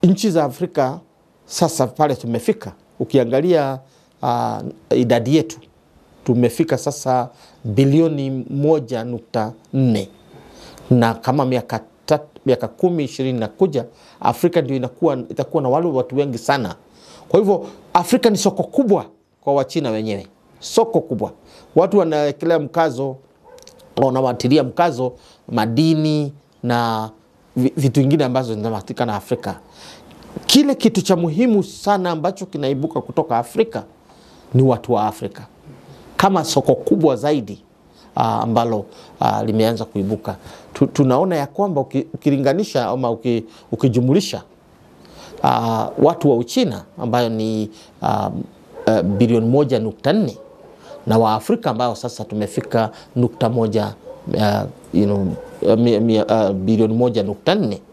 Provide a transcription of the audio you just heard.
nchi za Afrika sasa pale tumefika, ukiangalia uh, idadi yetu tumefika sasa bilioni moja nukta nne na kama miaka tat- miaka kumi ishirini na kuja Afrika ndio inakuwa, itakuwa na wale watu wengi sana. Kwa hivyo Afrika ni soko kubwa kwa Wachina wenyewe, soko kubwa. Watu wanawekelea mkazo, wanawatilia mkazo madini na vi- vitu vingine ambazo zinapatikana Afrika. Kile kitu cha muhimu sana ambacho kinaibuka kutoka Afrika ni watu wa Afrika kama soko kubwa zaidi uh, ambalo uh, limeanza kuibuka. Tu, tunaona ya kwamba uki- ukilinganisha ama uki, ukijumulisha uh, watu wa Uchina ambayo ni uh, uh, bilioni moja nukta nne na Waafrika ambao sasa tumefika nukta moja uh, you know, uh, mi- mi- uh, bilioni moja nukta nne